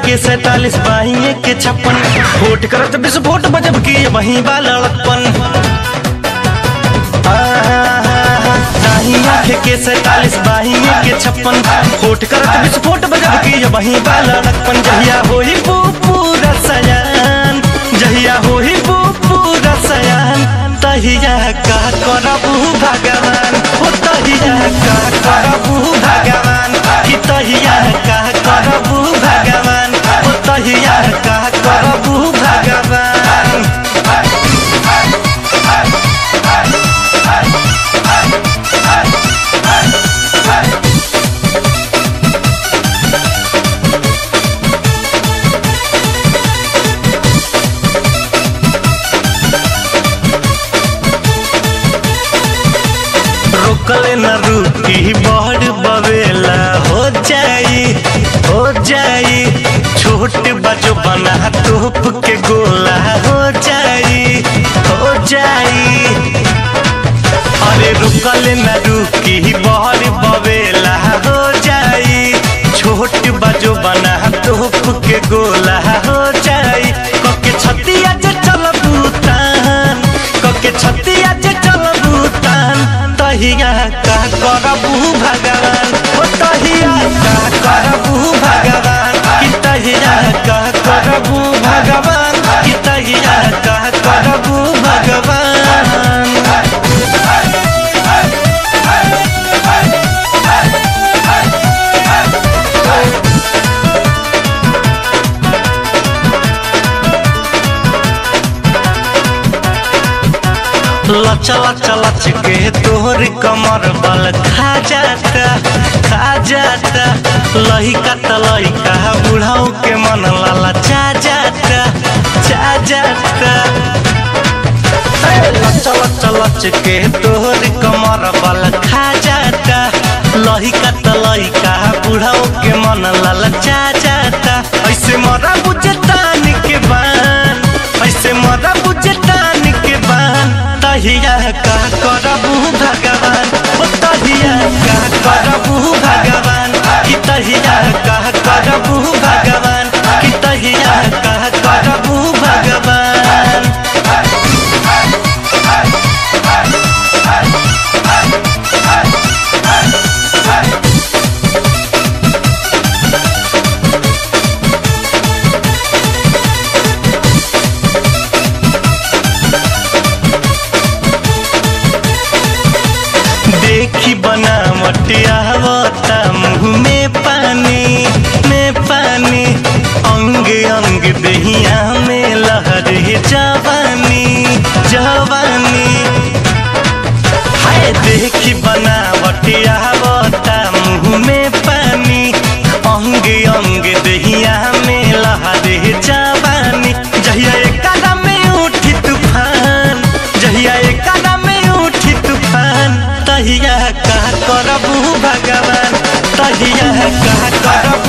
के सैतालीस बाहिए के छप्पन फोट करत विस्फोट बजब के वहीं बा लड़कपन दाहिया के सैतालीस बाहिए के छप्पन फोट करत विस्फोट बजब के वहीं बा लड़कपन जहिया होई वो पूरा सयान जहिया होई वो पूरा सयान तहिया का करबू भगवान ओ तहिया का करबू भगवान कि तहिया का करबू भगवान ओ तहिया का करबू भगवान रोकले न रुकी बड़ बवेला हो जाई हो जाई छोट बजो बना तोप के गोला हो जाई हो जाई अरे रुकले न रुकी बड़ बवेला हो जाई छोट बजो बना तोप के गोला हो जाई कके छतिया जे चल भूतान कके छतिया जे चल भूतान तहिया का करबू भगवान ओ तहिया का करबू भगवान कि तहिया का करबू भगवान कि तहिया का करबू भगवान लच लच लच के तोहर कमर बल खा जाता खा जाता लहिका त लहिका बुढ़ाऊ के मन लाला चा जाता चा जाता लच लच लच के तोहर कमर बल खा जाता लहिका त लहिका बुढ़ाऊ के मन लाला चा जाता ऐसे मरा बुझे तान के बान ऐसे मरा बुझे तान के बान तहिया का करबू भगवान ओ तहिया का करबू भगवान कि तहिया का करबू भगवान कि तहिया का करबू भगवान देखी बनावट आवता मुंह में पानी में पानी अंग अंग दहिया में लहरे जवानी जवानी हाय देखी बनावट आवता मुंह में पानी अंग अंग दहिया में लहरे जवानी जहिया एक कदम में उठी तूफान जहिया एक कदम में उठी तूफान तहिया का करबू भगवान तहिया का करबू